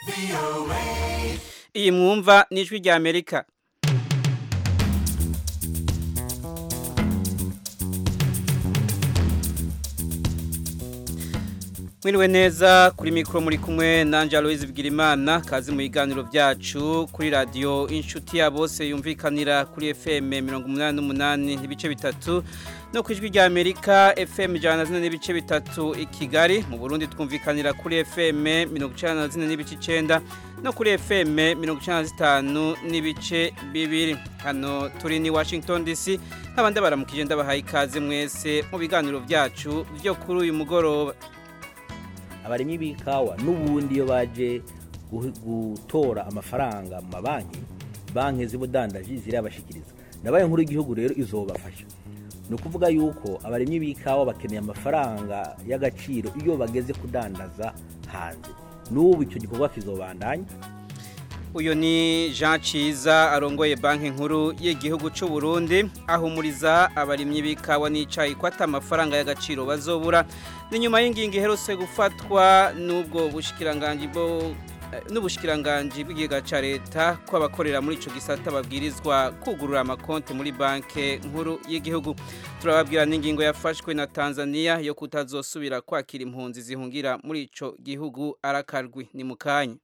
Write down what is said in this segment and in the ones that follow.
iyi mwumva ni ijwi rya amerika mwiriwe neza kuri mikoro muri kumwe nanjye aloise bwirimana kazi mu biganiro byacu kuri radiyo inshuti ya bose yumvikanira kuri fm mirongo umunani n'umunani n'ibice bitatu no ku ijwi rya amerika fm ijana na zine n'ibice bitatu i kigali mu burundi twumvikanira kuri fm mirongo icyenda na zine n'ibice icyenda no kuri fm mirongo icyenda na zitanu n'ibice bibiri hano turi ni washington dc nk'abandi baramukije ndabahaye ikaze mwese mu biganiro byacu byo kuri uyu mugoroba abarimyi b'ikawa n'ubundi iyo baje gutora amafaranga mu mabanki banki z'ubudandaji zirabashikiriza na banki nkuru y'igihugu rero izobafasha ni ukuvuga yuko abarimyi b'ikawa bakeneye amafaranga y'agaciro iyo bageze kudandaza hanze n'ubu icyo gikorwa kizobandanya uyu ni jean ciza arongoye banki nkuru y'igihugu cy'u Burundi ahumuriza abarimyi b'ikawa n'icyayi ko ata amafaranga y'agaciro bazobura ni nyuma y'ingingo iherutse gufatwa n'ubwo bushikiranganji bwo n'ubushikiranganji bw'ikigega cya leta ko abakorera muri icyo gisata babwirizwa kugurura amakonti muri banki nkuru y'igihugu turababwira n'ingingo yafashwe na tanzania yo kutazosubira kwakira impunzi zihungira muri icyo gihugu arakarwi ni mu kanya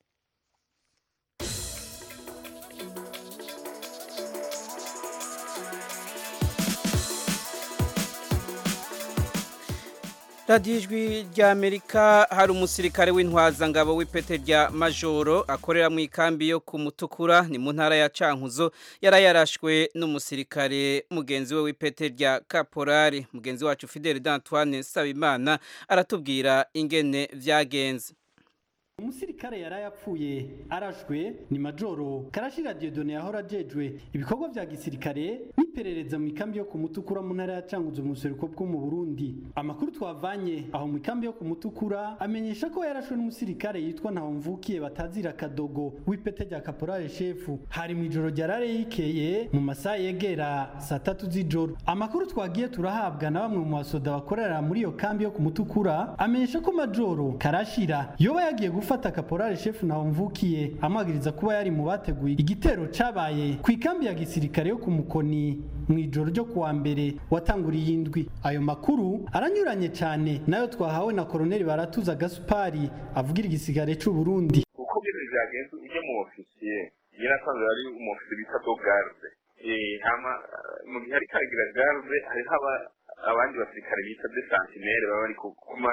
radiyo ijwi rya amerika hari umusirikare w'intwazangabo w'ipete rya majoro akorera mu ikambi yo ku mutukura ni mu ntara ya cankuzo yari yarashwe n'umusirikare mugenzi we w'ipete rya kaporari mugenzi wacu fidele d'antoine sabimana aratubwira ingene byagenze umusirikare yari yapfuye arashwe ni majoro karashira diodone yahora ajejwe ibikorwa vya gisirikare n'iperereza mu ikambi yo ku mutukura mu ntara ya canguzo mu buseruko bwo mu burundi amakuru twavanye aho mu ikambi yo ku mutukura amenyesha ko yarashwe n'umusirikare yitwa ntawumvukiye batazira kadogo w'ipete rya kaporale shefu hari mu ijoro rya rare yikeye mu masaha yegera saa tatu z'ijoro amakuru twagiye turahabwa na bamwe mu basoda bakorera muri iyo kambi yo ku mutukura amenyesha ko majoro karashira yoba yagiye gufata kaporale shefu na mvukiye amwagiriza kuba yari mu bateguye igitero cabaye ku ikambi ya gisirikare yo ku mukoni mu ijoro ryo kuwa mbere watanguriye indwi ayo makuru aranyuranye cyane nayo twahawe na koroneli baratuza gasupari avugira igisigare c'u Burundi uko bintu byagenze ujye mu ofisiye yarasanzwe ari umufisi bita dogarde hama mu gihe ari karagira garde hariho abandi basirikare bita de santinere baba bari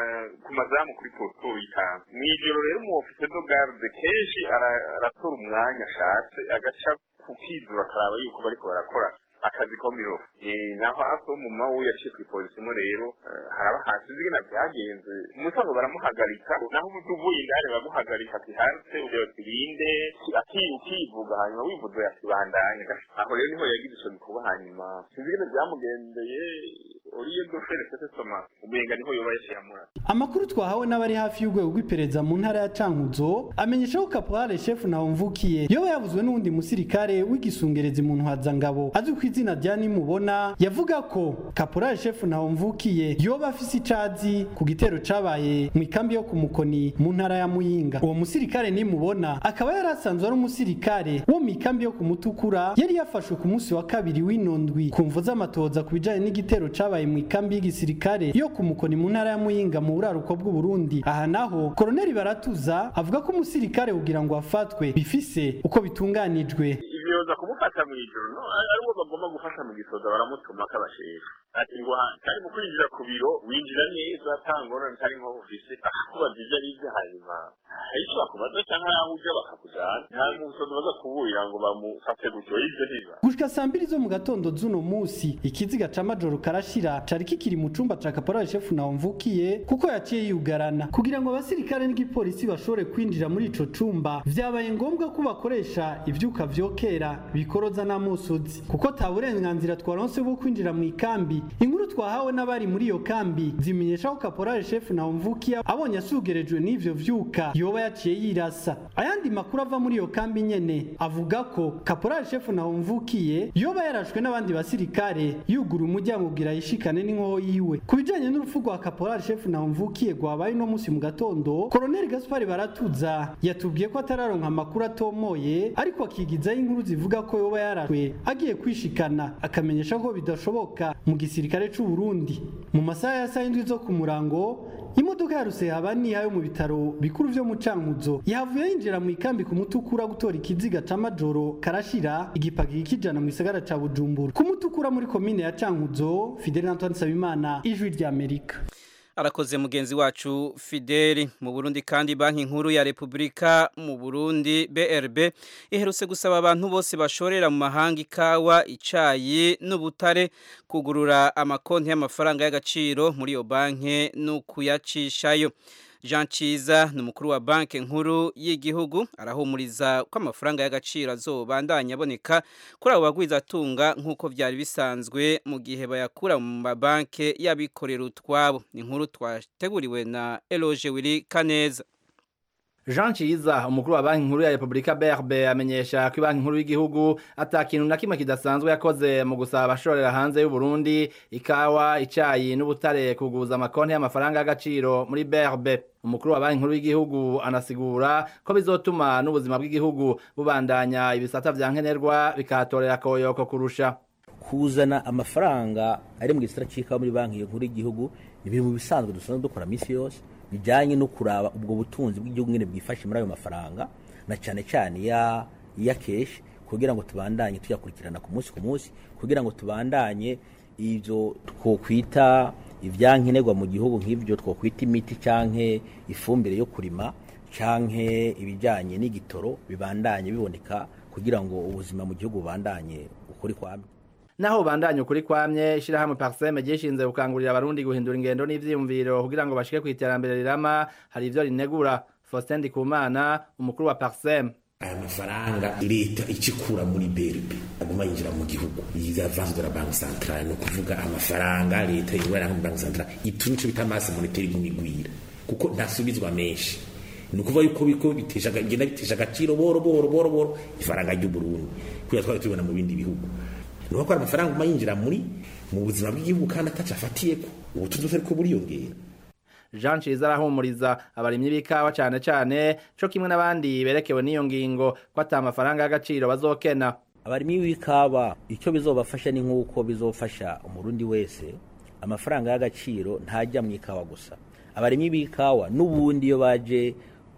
ku mazamu kuri poto y'itanu mu ijoro rero umu ofisiye do garde kenshi aratora umwanya ashatse agaca ku kizura akaraba yuko bariko barakora akazi ko miro naho aso mu mawu yaciye kw'ipolisi mo rero haraba hasi zigena byagenze umusango baramuhagarika naho uvuye indani baramuhagarika ati hanze ureba tirinde ukivuga hanyuma wivuze yakibandanya aho rero niho yagize ico gikorwa hanyuma sinzigene byamugendeye uriye dofere sese soma umenga niho yoba yashiramura amakuru twahawe n'abari hafi y'urwego rw'iperereza mu ntara ya cankuzo amenyesha ko kaporale shefu ntawumvukiye yoba yavuzwe n'uwundi musirikare w'igisungerezi mu ntwazangabo azwi ku izina rya nimubona yavuga ko kaporale shefu ntawumvukiye yoba afise icazi ku gitero cabaye mu ikambi yo ku mukoni mu ntara ya muyinga uwo musirikare nimubona akaba yari asanzwe ari umusirikare wo mu ikambi yo ku mutukura yari yafashwe ku munsi wa kabiri w'inondwi ku mvu z'amatoza ku bijanye n'igitero cabaye mu ikambi y'igisirikare yo ku mukoni mu ntara ya muyinga mu buraruko bw'u Burundi aha naho koroneli baratuza avuga ko umusirikare kugira ngo afatwe bifise uko bitunganijwe ibyoza kumufata mu ijoro no aribo bagomba gufasha mu gisoza baramutuma kabashefu ati ngo kari mu kwinjira ku biro winjira neza tangorane ntari nko ufise akubaza ibyo ari byo hanyuma icyo bakubaza cyangwa yaho ujya bakakujana nta musozi baza kuburira ngo bamufate gutyo ibyo ntiba gushika saa mbiri zo mu gatondo z'uno munsi ikiziga ca majoro karashira cari kikiri mu cumba ca kaporali shefu nawe mvukiye kuko yaciye yugarana kugira ngo abasirikare n'igipolisi bashobore kwinjira muri ico cumba vyabaye ngombwa ko bakoresha ivyuka vyokera bikoroza n'amusozi kuko ta burenganzira twaronse bwo kwinjira mu ikambi kambi inkuru twahawe n'abari muri iyo kambi zimenyesha ko kaporale shefu na mvukiya abonye asugerejwe n'ivyo vyuka yoba yaciye yirasa ayandi makuru ava muri iyo kambi nyene avuga ko kaporale shefu na mvukiye yoba yarashwe n'abandi basirikare yugura umuryango kugira yishikane n'inkoho yiwe ku bijanye n'urupfu rwa kaporale shefu na mvukiye rwabaye no musi mu gatondo koloneli gaspari baratuza yatubwiye ko atararonka amakuru atomoye ariko akigizaho inkuru zivuga ko yoba yarashwe agiye kwishikana akamenyesha ko bidashoboka mu gisirikare c'u Burundi mu masaha ya saa indwi zo ku murango imodoka ya rusehabaniha yo mu bitaro bikuru vyo mu cankuzo yahavuye yinjira mu ikambi ku mutukura gutora ikiziga ca majoro karashira igipagiri kijana mu gisagara ca bujumbura ku mutukura muri komine ya cankuzo fidel antoine nsabimana ijwi ry'amerika arakoze mugenzi wacu Fideli mu Burundi kandi banki nkuru ya Republika mu Burundi BRB iherutse gusaba abantu bose bashorera mu mahanga ikawa icayi n'ubutare kugurura amakonti y'amafaranga y'agaciro muri iyo banki no kuyacishayo Jean Ciza ni umukuru wa banki nkuru y'igihugu arahumuriza ko amafaranga y'agaciro azobandanya aboneka kuri abo bagwizatunga nk'uko byari bisanzwe mu gihe bayakura mu mabanki y'abikorera utwabo ni inkuru twateguriwe na Eloge Willy Kaneza Jean Ciza umukuru wa banki nkuru ya Republika BRB amenyesha ko banki nkuru y'igihugu atakintu na kimwe kidasanzwe yakoze mu gusaba abashorera hanze y'u Burundi ikawa icayi n'ubutare kuguza amakonti y'amafaranga y'agaciro muri BRB umukuru wa banki nkuru y'igihugu anasigura ko bizotuma n'ubuzima bw'igihugu bubandanya ibisata vya nkenerwa bikahatorera koyoko kurusha kuzana amafaranga ari mu gisata c'ikawa muri banki nkuru y'igihugu ni ibintu mu bisanzwe dusanzwe dukora misi yose bijanye no kuraba ubwo butunzi bw'igihugu nyene bwifashe muri ayo mafaranga na cane cane ya ya kesh kugira ngo tubandanye tuyakurikirana ku munsi ku munsi kugira ngo tubandanye ivyo twokwita ivyankenerwa mu gihugu nk'ivyo twokwita imiti canke ifumbire yo kurima canke ibijanye n'igitoro bibandanye biboneka kugira ngo ubuzima mu gihugu bubandanye ukuri kwamye naho bandanye ukuri kwamye ishirahamwe Parseme gishinze gukangurira abarundi guhindura ingendo n'ivyiyumviro kugira ngo bashike kwiterambere rirama hari ivyo rinegura Faustin Ndikumana umukuru wa Parseme aya mafaranga leta icikura muri berbe aguma yinjira mu gihugu yizavanze de la banque centrale no kuvuga amafaranga leta yinjira mu banque centrale itunico bita masse monétaire igumigwira kuko ntasubizwa menshi ni ukuvuga yuko biko bitesha genda bitesha agaciro boro boro boro boro ifaranga ry'u Burundi kuya twari tubona mu bindi bihugu nuko ko amafaranga uma yinjira muri mu buzima bw'igihugu kandi ataca afatiyeko ubutunzi butari ko buriyongera Jean Ciza arahumuriza abarimyi b'ikawa cane cane co kimwe n'abandi berekewe n'iyo ngingo ko ata amafaranga y'agaciro bazokena abarimyi b'ikawa icyo bizobafasha ni nk'uko bizofasha umurundi wese amafaranga y'agaciro ntajya mu ikawa gusa abarimyi b'ikawa n'ubundi iyo baje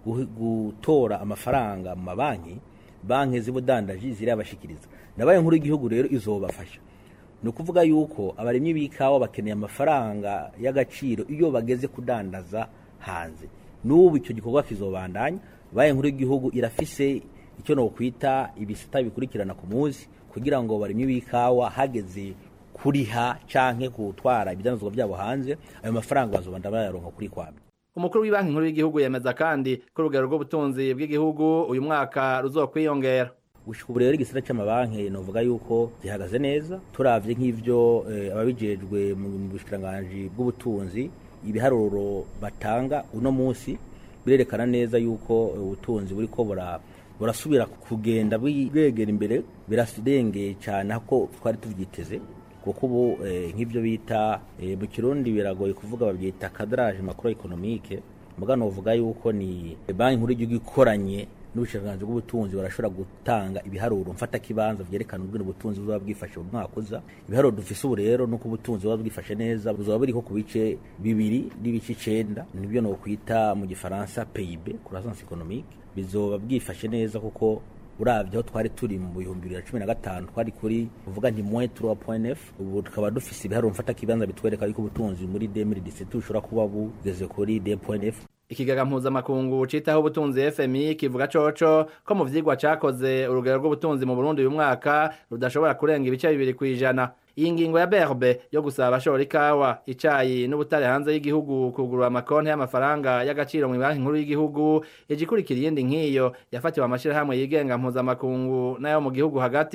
gutora amafaranga mu mabanki banki z'ubudandaji zirabashikiriza nabaye nkuru y'igihugu rero izobafasha ni ukuvuga yuko abarimyi b'ikawa bakeneye amafaranga y'agaciro iyo bageze kudandaza hanze n'ubu icyo gikorwa kizobandanya baye nkuru y'igihugu irafise icyo nokwita ibisata bikurikirana ku munsi kugira ngo abarimyi b'ikawa hageze kuriha canke gutwara ibidandazwa byabo hanze ayo mafaranga bazobanda bayaronka kuri kwamye umukuru w'ibanki nkuru y'igihugu yemeza kandi ko urugero rw'ubutunzi bw'igihugu uyu mwaka ruzokwiyongera gushika ubu rero igisata c'amabanki novuga yuko gihagaze neza turavye nk'ivyo eh, ababijejwe mu bushikiranganji bw'ubutunzi ibiharuro batanga uno munsi birerekana neza yuko ubutunzi buriko bura burasubira kugenda bwegera imbere birasirengeye cyane ko twari tuvyiteze kuko ubu nk'ibyo bita mu kirundi biragoye kuvuga babyita kadarage makuru ekonomike mugano uvuga yuko ni banki nkuru y'igihugu ikoranye n'ubushikiranganji bw'ubutunzi barashobora gutanga ibiharuro mfata kibanza vyerekana ubwino ubutunzi buzoba bwifashe mu mwaka uza ibiharuro dufise ubu rero nuko ubutunzi buba bwifashe neza buzoba buriko ku bice bibiri n'ibice icenda nibyo nokwita mu gifaransa PIB croissance économique bizoba bwifashe neza kuko uravye aho twari turi mu bihumbi bibiri na cumi na gatanu twari kuri uvuga nti moins 3.9 ubu tukaba dufise ibiharuro mfata kibanza bitwereka yuko ubutunzi muri 2017 bushobora kuba bugeze kuri 2.9 ikigaga mpuzamakungu citaho ubutunzi FMI kivuga coco ko mu vyigwa cakoze urugero rw'ubutunzi mu Burundi uyu mwaka rudashobora kurenga ibice bibiri kwijana iyi ngingo ya berbe yo gusaba abashora ikawa icayi n'ubutare hanze y'igihugu kugurura amakonti y'amafaranga y'agaciro mu banki nkuru y'igihugu igikurikira iyindi nk'iyo yafatiwe amashirahamwe yigenga mpuzamakungu n'ayo mu gihugu hagati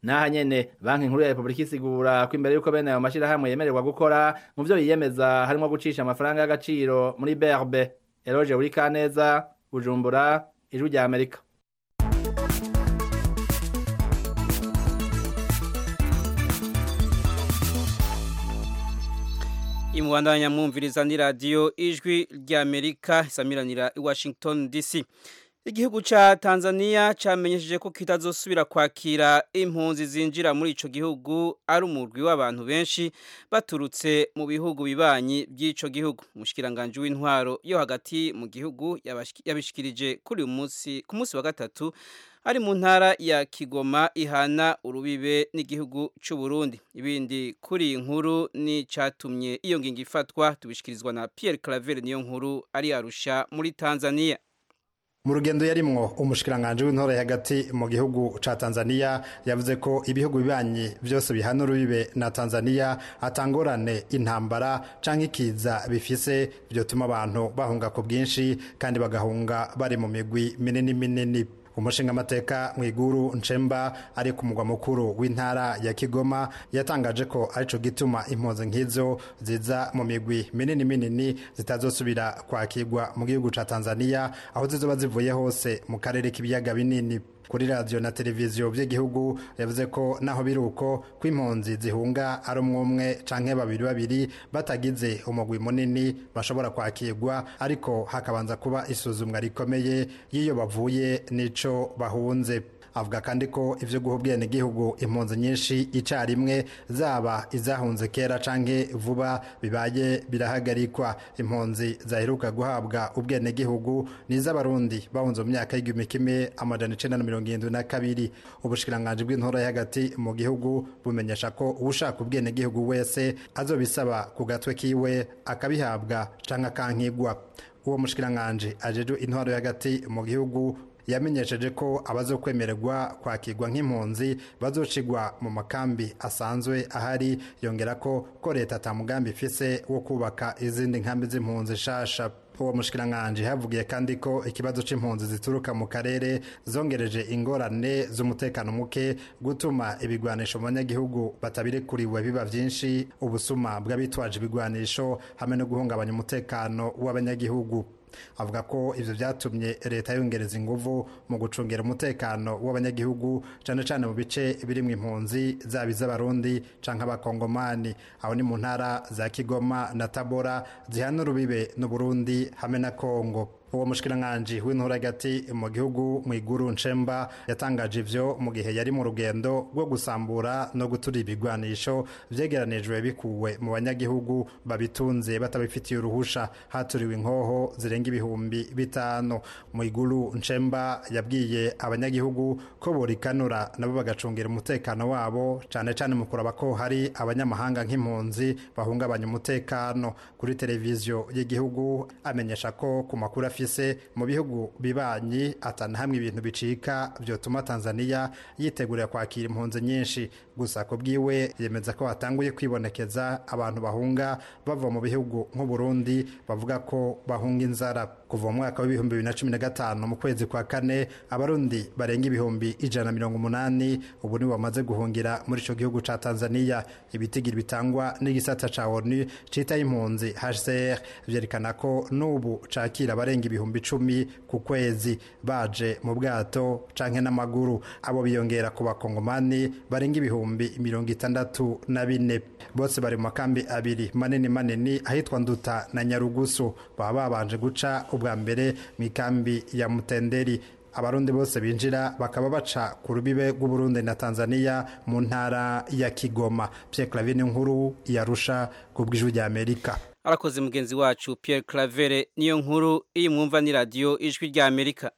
naha nyene banki nkuru ya Republika isigura ko imbere yuko bene ayo mashirahamwe yemererwa gukora mu vyo biyemeza harimo gucisha amafaranga y'agaciro muri BRB Eloge uri kaneza Bujumbura ijwi rya Amerika imubandanya mwumviriza ni radiyo ijwi ry'amerika isamiranira i washington dc igihugu ca tanzania camenyesheje ko kitazosubira kwakira impunzi zinjira muri ico gihugu ari umurwi w'abantu benshi baturutse mu bihugu bibanyi by'ico gihugu umushikiranganje w'intwaro yo hagati mu gihugu yabishikirije kuri uyu munsi ku munsi wa gatatu ari mu ntara ya Kigoma ihana urubibe n'igihugu cy'u Burundi ibindi kuri inkuru ni catumye iyo ngingo ifatwa tubishikirizwa na Pierre Claver niyo nkuru ari arusha muri Tanzania mu rugendo yarimwo umushikiranganje w'intore hagati mu gihugu ca Tanzania yavuze ko ibihugu bibanyi byose bihana urubibe na Tanzania atangorane intambara canke ikiza bifise byotuma abantu bahunga ku bwinshi kandi bagahunga bari mu migwi minini minini umushinga amateka mwiguru nchemba ari ku mugwa mukuru w'intara ya Kigoma yatangaje ko arico gituma impunzi nk'izo ziza mu migwi minini minini zitazosubira kwakirwa mu gihugu ca Tanzania aho zizoba zivuye hose mu karere k'ibiyaga binini kuri radiyo na televiziyo by'igihugu yavuze ko naho biri uko ko impunzi zihunga ari umwe umwe canke babiri babiri batagize umugwi munini bashobora kwakirwa ariko hakabanza kuba isuzumwa rikomeye y'iyo bavuye n'ico bahunze avuga kandi ko ivyo guha ubwenegihugu impunzi nyinshi icarimwe zaba izahunze kera canke vuba bibaye birahagarikwa impunzi zaheruka guhabwa ubwenegihugu n'iz'abarundi bahunze mu myaka y'igihumbi kimwe amajana icenda na mirongo irindwi na kabiri ubushikiranganji bw'intora hagati mu gihugu bumenyesha ko uwushaka ubwenegihugu wese azobisaba ku gatwe kiwe akabihabwa canke akankigwa uwo mushikiranganji ajejwe intwaro hagati mu gihugu yamenyesheje ko abazokwemererwa kwakirwa nk'impunzi bazocigwa mu makambi asanzwe ahari yongera ko ko leta atamugambi ifise wo kubaka izindi nkambi z'impunzi shasha uwo mushikiranganje havugiye kandi ko ikibazo c'impunzi zituruka mu karere zongereje ingorane z'umutekano muke gutuma ibigwanisho mu banyagihugu batabirekuriwe biba vyinshi ubusuma bw'abitwaje ibigwanisho hamwe no guhungabanya umutekano w'abanyagihugu avuga ko ivyo vyatumye leta yongereza inguvu mu gucungera umutekano w'abanyagihugu cane cane mu bice birimwo impunzi zaba iz'abarundi canke abakongomani aho ni mu ntara za kigoma na tabora zihana urubibe n'uburundi hamwe na kongo uwo mushikiranganji w'intura hagati mu gihugu mu iguru nshemba yatangaje ivyo mu gihe yari mu rugendo rwo gusambura no gutura ibigwanisho vyegeranijwe bikuwe mu banyagihugu babitunze batabifitiye uruhusha haturiwe inkoho zirenga ibihumbi bitanu mu iguru nshemba yabwiye abanyagihugu ko borikanura nabo bagacungira umutekano wabo cane cane mu kuraba ko hari abanyamahanga nk'impunzi bahungabanya umutekano kuri televiziyo y'igihugu amenyesha ko ku makuru afise mu bihugu bibanyi atana hamwe ibintu bicika vyotuma Tanzania yitegurira kwakira impunzi nyinshi gusa ko bwiwe yemeza ko hatanguye kwibonekeza abantu bahunga bava mu bihugu nk'u Burundi bavuga ko bahunga inzara kuva mu mwaka w'ibihumbi bibiri na cumi na gatanu mu kwezi kwa kane abarundi barenga ibihumbi ijana na mirongo umunani ubu nibo bamaze guhungira muri ico gihugu ca Tanzania ibitigiri bitangwa n'igisata ca ONU citaye impunzi HCR vyerekana ko n'ubu cakira abarenga ibihumbi icumi ku kwezi baje mu bwato canke n'amaguru abo biyongera ku bakongomani barenga ibihumbi mirongo itandatu na bine bose bari mu makambi abiri manini manini ahitwa nduta na nyarugusu baba babanje guca ubwa mbere mu ikambi ya mutenderi abarundi bose binjira bakaba baca ku rubibe rw'uburundi na tanzania mu ntara ya kigoma pierre clavine nkuru yarusha ku bw'ijwi rya amerika arakoze mugenzi wacu Pierre Clavere niyo nkuru iyi mwumva ni radio ijwi rya Amerika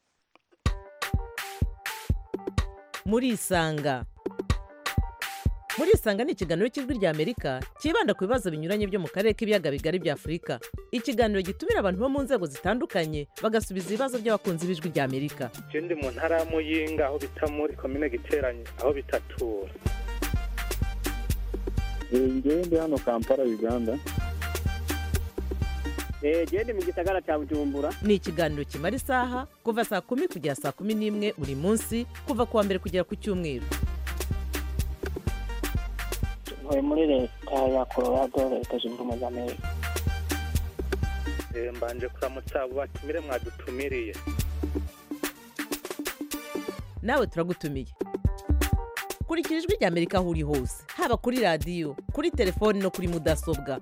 muri isanga muri isanga ni ikiganiro cy'ijwi rya Amerika cyibanda ku bibazo binyuranye byo mu karere k'ibiyaga bigari bya Afurika ikiganiro gitumira abantu bo mu nzego zitandukanye bagasubiza ibibazo by'abakunzi b'ijwi rya Amerika je ndi mu ntara ya Muyinga aho bita muri komine Giteranyi aho bitatura ngewe ndi hano Kampala Uganda gende mu gisagara cya bujumbura ni ikiganiro kimara isaha kuva saa kumi kugera saa kumi n'imwe buri munsi kuva ku wa mbere kugera ku cyumweru ntuye muri leta ya colorado leta zunze ubumwe za amerika Eh, mbanje kuramutsa abo batumire mwadutumiriye nawe turagutumiye kurikira ijwi ry'amerika aho uri hose haba kuri radiyo kuri telefoni no kuri mudasobwa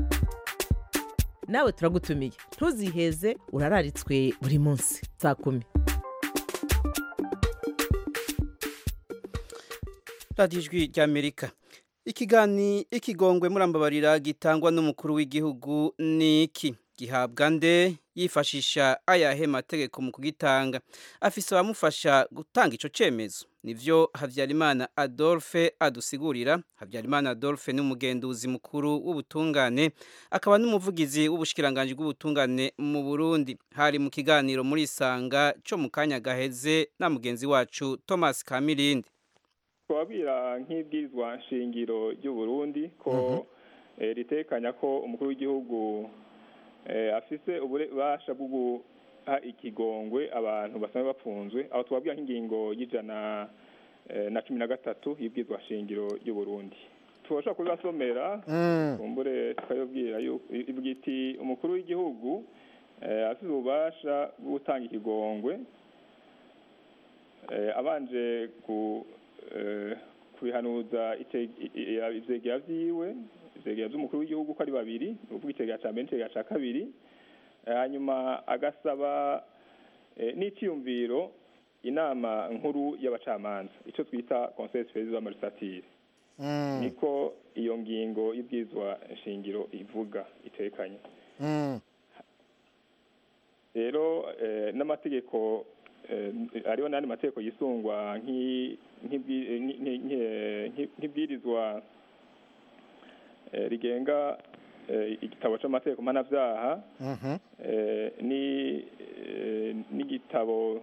nawe turagutumiye ntuziheze urararitswe buri munsi saa kumi radiyo ijwi ry'amerika ikigani ikigongwe murambabarira gitangwa n'umukuru w'igihugu ni iki gihabwa nde yifashisha ayahe mategeko mu kugitanga afise abamufasha gutanga ico cemezo nivyo habyarimana adolphe adusigurira habyarimana adolphe ni umugenduzi mukuru w'ubutungane akaba n'umuvugizi w'ubushikiranganji bw'ubutungane mu burundi hari mu kiganiro muri isanga co mu kanya gaheze na mugenzi wacu thomas kamirindi twabwira nk'ibwirizwa nshingiro ry'u Burundi ko eh, ritekanya ko umukuru w'igihugu eh, afise ububasha bwo guha ikigongwe abantu basanzwe bapfunzwe aho twabwira nk'ingingo y'ijana eh, na cumi na gatatu y'ibwirizwa nshingiro ry'u Burundi tubasha kubibasomera kumbure tukayobwira yuko ivuga iti umukuru w'igihugu eh, afise ububasha bwo gutanga ikigongwe eh, abanje ku eh, kubihanuza ite- i- i- ivyegera vyiwe ivyegera vy'umukuru w'igihugu ko ari babiri ni ukuvuga itegera ca mbere n'itegera ca kabiri Eh, hanyuma agasaba eh, n'iciyumviro inama nkuru y'abacamanza ico twita conseil superieur de la magistrature niko iyo ngingo y'ibwirizwa nshingiro ivuga itekanye rero eh, n'amategeko eh, hariho n'andi mategeko yisungwa nk'i- nk'ibwi- eh, nki- nki- nki- eh, nki- nk'ibwirizwa eh, rigenga eh, igitabo c'amategeko mpanavyaha eh, ni eh, n'igitabo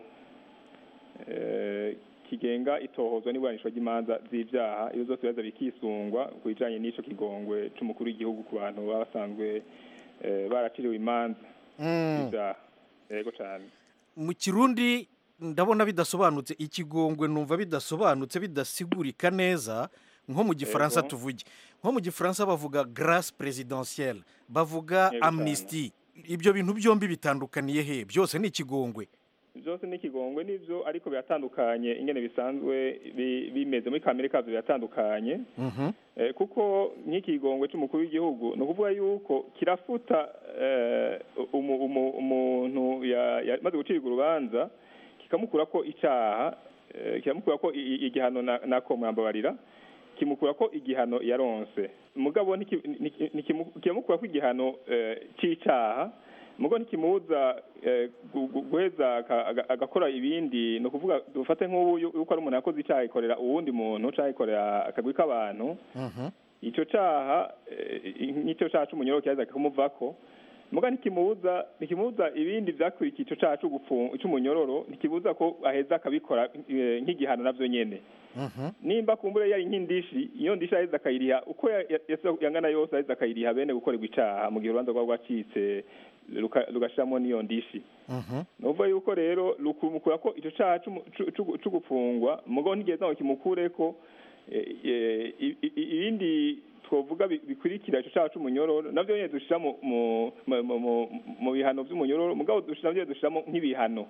eh, kigenga itohozwa n'iburanishwa ry'imanza z'ivyaha iyo zose bibaza bikisungwa ku bijanye n'ico kigongwe c'umukuru w'igihugu ku bantu baba basanzwe eh, baraciriwe imanza z'ivyaha yego cane mu kirundi ndabona bidasobanutse ikigongwe numva bidasobanutse bidasigurika neza nko mu gifaransa Yego. tuvuge nko mu gifaransa bavuga grace presidentielle bavuga Yego amnesty ibyo bintu byombi bitandukaniye he byose ni ikigongwe byose ni ikigongwe n'ivyo ariko biratandukanye ingene bisanzwe bi- bimeze muri kamere kavyo biratandukanye Mhm. Eh, kuko nk'ikigongwe c'umukuru w'igihugu ni ukuvuga yuko kirafuta eh, umu- umu- umuntu ya- yamaze gucirwa urubanza kikamukura ko icaha eh, kikamukura ko i- i- igihano na- nako mwambabarira kimukura ko igihano yaronse mugabo ntiki- niki- nikimu- kiramukura ko igihano eh, c'icaha mugo ntikimuza eh, gu- gu- guheza aka- aga- agakora ibindi ni ukuvuga dufate nk'ubu yu- yuko ari umuntu yakoze icaha ikorera uwundi muntu canke ikorera akagwi k'abantu ico caha eh, nk'ico caha c'umunyoro kiraheza kikamuvako muga ntikimubuza ntikimubuza ibindi vyakurikiye ico caha c'ugupfu- c'umunyororo ntikibuza ko aheza akabikora eh, nk'igihano navyo nyene nimba kumbure yari nk'indishi iyo ndishi aheza akayiriha uko ya- ya- yasa- yangana yose aheza akayiriha bene gukorerwa icaha mu gihe urubanza rwaba rwacitse ruka- rugashiramo n'iyo ndishi nuvuga yuko rero rukumukura ko ico caha c'umu- c'u- c'u- c'ugupfungwa mugabo ntigeze ngo kimukureko eh, eh, i- i- ibindi twovuga bi- bikurikira ico caha c'umunyororo navyo nyene dushira mu mu- mu- mu- mu- mu bihano vy'umunyororo mugabo dushira navyo dushiramo nk'ibihano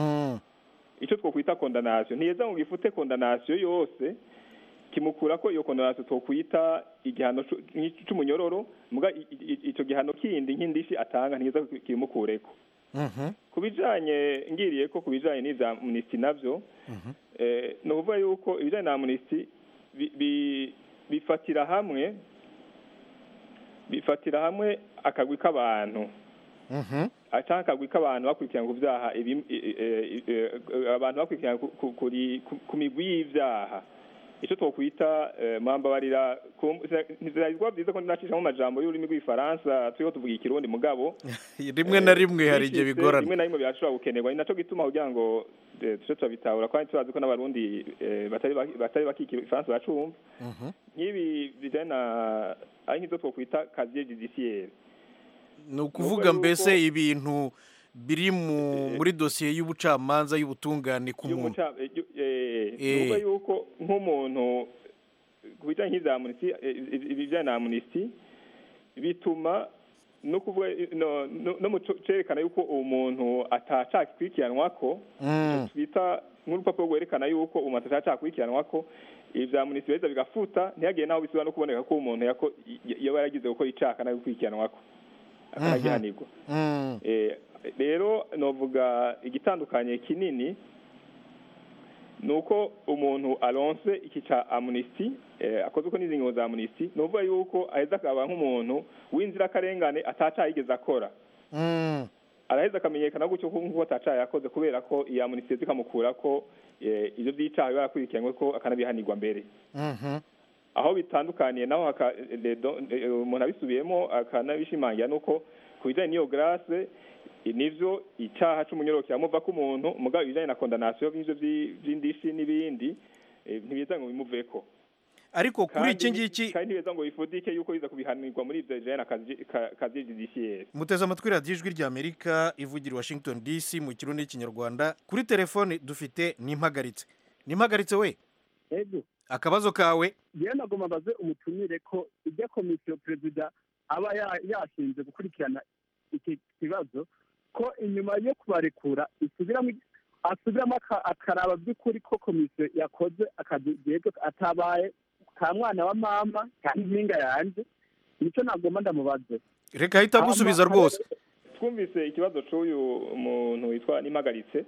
ico twokwita kondanasiyo ntiyeza ngo gifute kondanasiyo yose kimukura ko iyo kondanasiyo twokwita igihano c'u- nk'ic- c'umunyororo muga i- i- ico gihano kindi nk'indishi atanga ntiyeza ngo kimukureko ku bijanye ngiriye ko ku bijanye n'ivya amnesty navyo eh, ni ukuvuga yuko ibijanye na amnesty bi- bi- bifatira hamwe bifatira hamwe akagwi k'abantu canke akagwi k'abantu bakurikirana ku vyaha ibi- i- i- i- abantu bakurikirana ku- ku- kuri- ku- ku migwi y'ivyaha ico twokwita eh, mwambabarira ku- ntibizaba vyiza ko ndinacishamo amajambo y'ururimi rw'igifaransa turiho tuvuga ikirundi mugabo rimwe na rimwe hari igihe bishitse, bigorana rimwe na rimwe birashobora gukenerwa ni naco gituma kugira ngo eh, tuce turabitahura kandi turazi ko n'abarundi eh, batari baki- batari bakikira ifaransa bacumva nk'ibi bijanye na ari nk'izo twokwita kaziye judiciaire ni ukuvuga mbese ibintu biri mu muri dosiye y'ubucamanza y'ubutungane ku muntu y'umuca- eh, yu- eh, Eh. nukuvuga yuko nk'umuntu ku bijyanye nk'ibya amnesty eh, ibijyanye na amnesty bituma no kuvuga no, no, no mu co- cerekana yuko umuntu atacakikurikiranwa ko Mm. twita nk'urupapuro rwerekana yuko umuntu atacakikurikiranwa ko ibya amnesty biheza bigafuta ntihagire naho bisubira no kuboneka ko umuntu yako y- yaba yaragize gukora icaka no gukurikiranwa ko akanagihanirwa Mm. Eh, rero novuga igitandukanye kinini ni uko umuntu aronse iki ca amnesty eh, akoze uko n'izi ngingo za amnesty ni ukuvuga yuko aheza akaba nk'umuntu w'inzirakarengane atacaye yigeze akora Mm. araheza akamenyekana gutyo ko nk'uko atacaye yakoze kubera ko iyi amnesty zikamukura ko eh, ivyo vy'icaha biba yakurikiranywe ko akanabihanirwa mbere Mhm. aho bitandukaniye naho haka- eh, do- eh, umuntu abisubiyemo akanabishimangira nuko ku bijyanye n'iyo grâce eh, nivyo icaha c'umunyororo kiramuva ko umuntu mugabo ibijyanye na condamnation nk'ivyo vy'i- vy'indishi n'ibindi eh, ntibiza ngo bimuveko ariko kuri iki Kandi- ngiki kandi ntibiza ngo bifudike yuko biza kubihanirwa muri ivyo bijyanye na kazi- ka- kazi judiciaire muteze amatwi radiyo ijwi ry'amerika ivugira i washington dc mu kirundi n'ikinyarwanda kuri telefone dufite n'impagaritse n'impagaritse we ego akabazo kawe yewe nagomba mbaze umutumire ko ijya komisiyo perezida aba ya- yashinze gukurikirana iki kibazo ko inyuma yo kubarekura isubiramo asubiramo aka- akaraba by'ukuri ko komisiyo yakoze akazi yego atabaye ka mwana wa mama cyangwa impinga yanjye nicyo nagomba ndamubaze reka ahita agusubiza Hama- rwose twumvise ikibazo c'uyu muntu witwa nimagaritse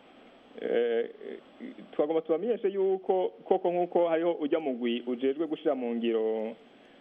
eh, twagomba tubamenyeshe yuko koko nk'uko hariho ujya mugwi ujejwe gushira mu ngiro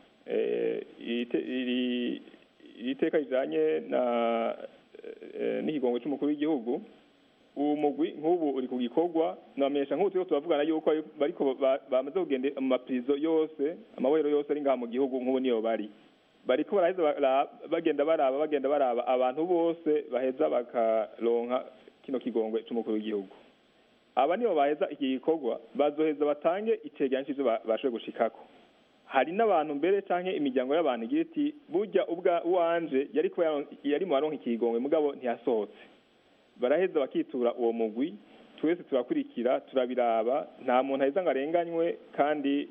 eh, ite- iri iri teka rijanye na eh, n'ikigongwe c'umukuru w'igihugu uwo mugwi nk'ubu uri ku gikorwa nabamenyesha nk'ubu turiko turavugana yuko bariko ba- bamaze kugenda mu maprizo yose amabohero yose ari ngaha mu gihugu nk'ubu niyo bari bariko baraheza bara- bagenda baraba bagenda baraba abantu bose baheza bakaronka kino kigongwe c'umukuru w'igihugu aba nibo baheza iki gikorwa bazoheza batange icegeranyo c'ivyo ba- bashoboye gushikako hari n'abantu mbere canke imiryango y'abantu igira iti burya ubwa uwanje yari kuba yaron- yari mu baronka ikigongwe mugabo ntiyasohotse baraheza bakitura uwo mugwi twese turakurikira turabiraba nta muntu aheza ngo arenganywe kandi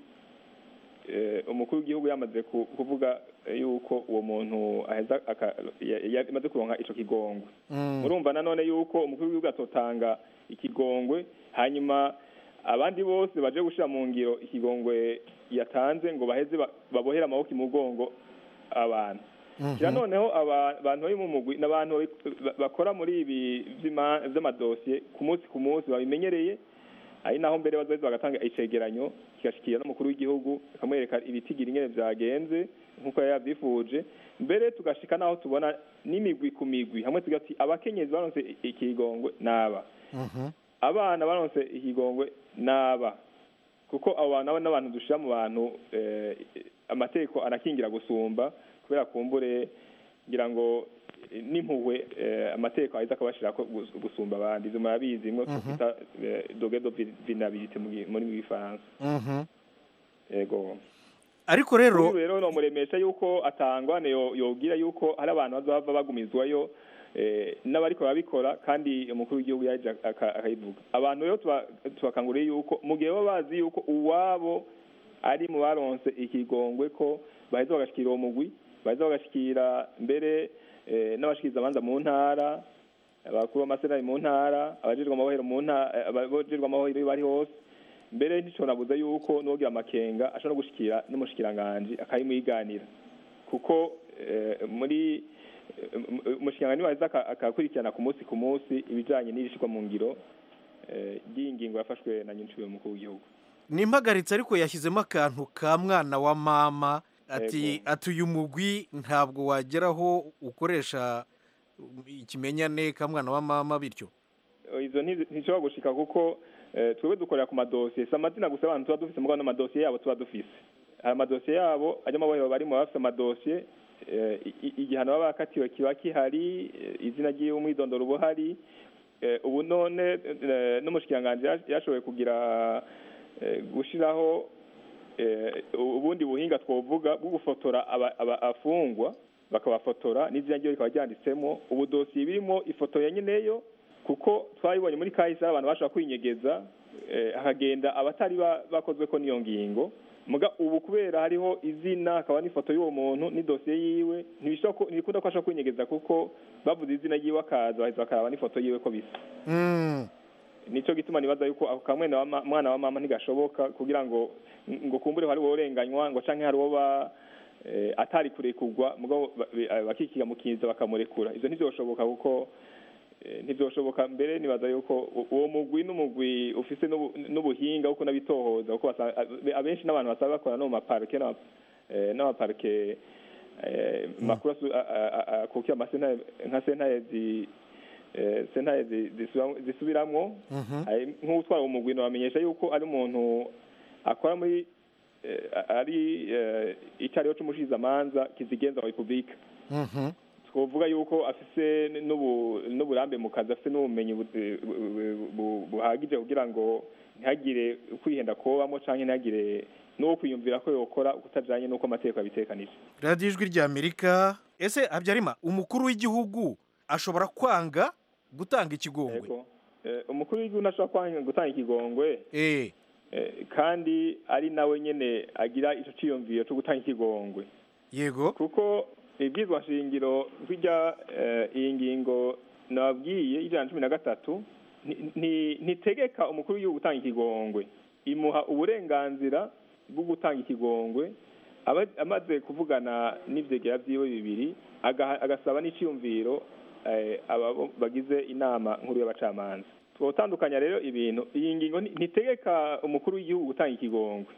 eh, umukuru w'igihugu yamaze ku- kuvuga eh, yuko uwo muntu aheza aka- ya- ya- yamaze kuronka ico kigongwe Mm. murumva nanone yuko umukuru w'igihugu atotanga ikigongwe hanyuma abandi bose baje gushira mu ngiro ikigongwe yatanze ngo baheze ba- babohere amaboko imugongo abantu kira noneho aba- abantu bari mu mugwi n'abantu babi- ba- bakora muri ibi vy'ima- vy'amadosiye ku munsi ku munsi babimenyereye ari naho mbere bazoheza bagatanga icegeranyo kigashikira n'umukuru w'igihugu akamwereka ibitigiri ingene vyagenze nk'uko yari yavyifuje mbere tugashika naho tubona n'imigwi ku migwi hamwe tugati abakenyezi baronse i- ikigongwe n'aba Mhm. abana baronse ikigongwe n'aba kuko abo bantu abo n'abantu dushira mu bantu eh, amategeko anakingira gusumba kubera kumbure ngira ngo eh, n'impuhwe eh, amategeko aheza akabashirako gus- gusumba abandi ivyo murabizi mwo Mhm. twita doge do vinabilite mu gi- muri gifaransa Mhm. yego ariko rero Uyu rero nomuremesha yuko atangwane yo- yogira yuko hari abantu bazohava bagumizwayo eh, n'abariko barabikora kandi umukuru w'igihugu yaje aka- akayivuga abantu rero tuba- tubakanguriye yuko mu gihe baba bazi yuko uwabo ari mu baronse ikigongwe ko baheza bagashikira uwo mugwi baheza bagashikira mbere eh, n'abashikiriza abanza mu ntara abakuru b'amasenari mu ntara abajejwe amabohero mu ntara abajejwe amabohero iyo bari hose mbere nticonabuze yuko n'uwogira amakenga ashobora no gushikira n'umushikiranganji akayimwiganira kuko eh, muri eh, umushikiranganji waheza aka- akakurikirana ku munsi ku munsi ibijanye n'irishirwa mu ngiro eh, ry'iyi ngingo yafashwe na nyinshi umukuru w'igihugu nimpagaritse ariko yashyizemo akantu ka mwana wa mama ati Yego. ati uyu mugwi ntabwo wageraho ukoresha ikimenyane ka mwana wa mama bityo izo ntizi- ntishobora gushika kuko eh, twebwe dukorera ku madosiye si amazina gusa abantu tuba dufise mugabo n'amadosiye yabo tuba dufise hari amadosiye yabo ajya amabohero barimo baba bafise amadosiye eh, i- i- igihano baba bakatiwe kiba kihari eh, izina ry'iwe umwidondoro uba uhari Eh, ubu none eh, n'umushikiranganji yash- yashoboye kugira eh, gushiraho eh, ubundi buhinga twovuga bwo gufotora aba- aba- afungwa bakabafotora n'izina ryiwe rikaba ryanditsemo ubu dosiye birimo ifoto ya nyeneyo kuko twabibonye muri kahise aho abantu bashobora kwinyegeza eh, hakagenda abatari ba- bakozwe ko n'iyo ngingo muga ubu kubera hariho izina hakaba n'ifoto y'uwo muntu n'idosiye yiwe ntibishobora ko ntibikunda ko ashobora kwinyegeza kuko bavuze izina ryiwe akaza bahita bakaraba n'ifoto yiwe ko bisa Mm. nico gituma nibaza yuko ako kamwene wa ma- mwana wa mama ntigashoboka kugira ngo ngo kumbure hari uworenganywa ngo canke hari uwo ba eh, atari kurekurwa mugabo ba- ba- bakikiga mu kinza bakamurekura ivyo ntivyoshoboka kuko eh, ntivyoshoboka mbere nibaza yuko u- uwo mugwi n'umugwi ufise n'ubu- n'ubuhinga kuko nabitohoza kuko basa- abe- abenshi n'abantu basaba bakora no mu maparike n'ama- eh, n'amaparike eh, makuru asu- a- a- a- akukira amasentare nka sentare zi eh, sentare zi- zisubira- zisubiramwo Hari nk'utwara umugwi bamenyesha yuko ari umuntu akora muri eh, ari eh, icariho c'umushizamanza kizigenza wa repubulika Mhm. twovuga yuko afise n'ubu- n'uburambe mu kazi afise n'ubumenyi bu- bu- bu- buhagije kugira ngo ntihagire kwihenda kobamo canke ntihagire n'uwo kwiyumvira ko yokora kutajanye n'uko amategeko abitekanije radiyo ijwi rya amerika ese habyarima umukuru w'igihugu ashobora kwanga gutanga ikigongwe Yego. Eh, umukuru w'igihugu ntashobora kwanga gutanga ikigongwe Eh, Eh, kandi ari nawe nyene agira ico ciyumviro co gutanga ikigongwe yego kuko ibwizwa shingiro rw'irya eh, iyi ngingo nababwiye ijana na cumi na gatatu nti- nti- ntitegeka umukuru w'igihugu gutanga ikigongwe imuha uburenganzira bwo gutanga ikigongwe aba- amaze kuvugana n'ivyegera vyiwe bibiri agaha- agasaba n'iciyumviro eh, aba bo- bagize inama nkuru y'abacamanza twotandukanya rero ibintu iyi ngingo nti- ntitegeka umukuru w'igihugu gutanga ikigongwe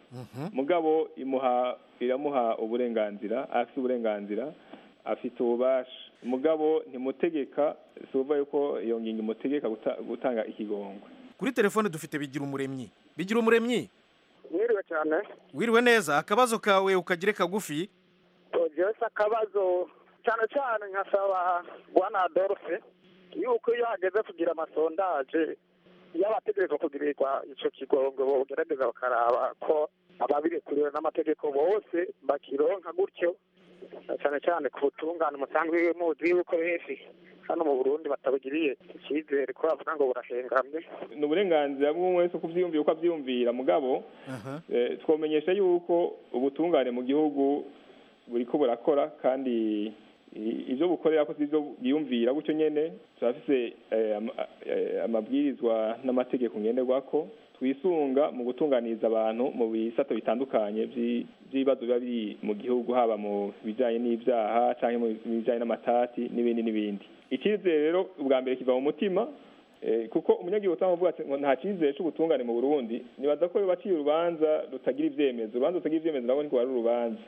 mugabo imuha iramuha uburenganzira afite uburenganzira afite ububasha mugabo ntimutegeka si ukuvuga yuko iyo ngingo imutegeka guta- gutanga ikigongwe kuri telefone dufite bigira umuremyi bigira umuremyi mwiriwe cyane wiriwe neza akabazo kawe ukagire kagufi byose akabazo cyane cyane nkasaba bwana adolphe yuko iyo hageze kugira amasondaje y'abategerezwa kugirirwa icyo kigongo bogerageza bakaraba ko ababirekuriwe n'amategeko bose bakironka gutyo na cyane cyane ku butungane musanzwe muzi yuko benshi hano mu burundi batabugiriye icyizere ko bavuga ngo burahengamye ni uburenganzira bw'umwe wese kubyiyumvira uko abyiyumvira mugabo eh, twomenyesha yuko ubutungane mu gihugu buriko burakora kandi i- ivyo bukorera ko sivyo bwiyumvira gutyo nyene turafise eh, ama- eh, amabwirizwa n'amategeko ngenderwako twisunga mu gutunganiriza abantu mu bisato bitandukanye vyi- vy'ibibazo biba biri mu gihugu haba mu bijanye n'ivyaha canke mu bijanye n'amatati n'ibindi n'ibindi icyizere rero ubwa mbere kiva mu mutima Eh, kuko umunyagihugu utamuvuga ati ngo nta cyizere c'ubutungane mu Burundi nibaza ko baciye urubanza rutagira ivyemezo urubanza rutagira ivyemezo nabwo niko ari urubanza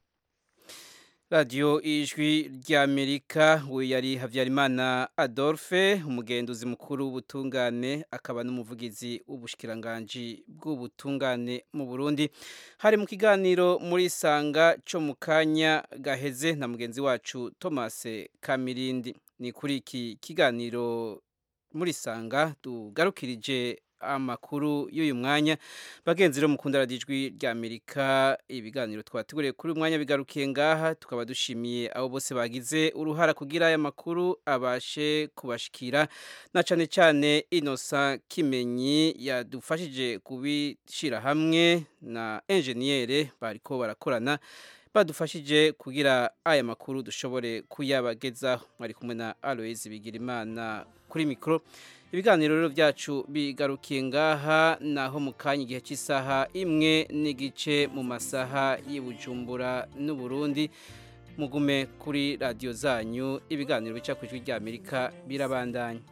radiyo ijwi ry'amerika we yari habyarimana adolphe umugenduzi mukuru w'ubutungane akaba n'umuvugizi w'ubushikiranganji bw'ubutungane mu burundi hari mu kiganiro muri sanga cyo mu kanya gaheze na mugenzi wacu thomas kamirindi ni kuri iki kiganiro muri sanga tugarukirije amakuru y'uyu mwanya bagenzi rero mukunda radiyo ijwi rya amerika ibiganiro twateguriye kuri uyu mwanya bigarukiye ngaha tukaba dushimiye abo bose bagize uruhara kugira aya makuru abashe kubashikira na cyane cyane inosa kimenyi yadufashije kubishyira hamwe na enjeniyere bariko barakorana badufashije kugira aya makuru dushobore kuyabagezaho mwari kumwe na aloyizi bigirimana kuri mikoro ibiganiro rero byacu bigarukiye ngaha naho mu kanya igihe cy'isaha imwe n'igice mu masaha y'Ibujumbura n'uburundi mugume kuri radiyo zanyu ibiganiro bica ku ijwi ry'amerika birabandanya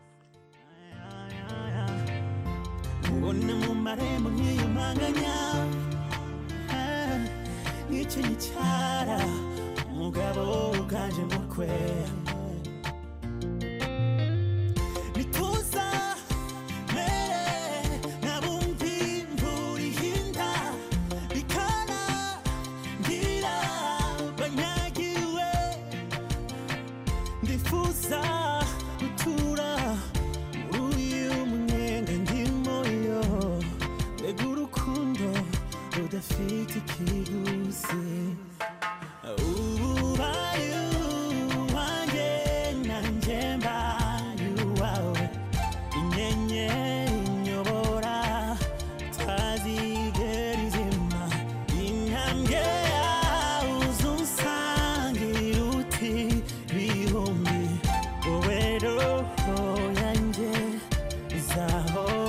ubona mu marembo nkiyumanganya nk'icyo gicara umugabo uganje mukwe nituza mere nabumvi imvura ihinda bikana ngira banyagiwe ndifuza gutura muri uyu munyenga ndimo yo mbega urukundo rudafite ikiguzi ubaye wanjye nzahora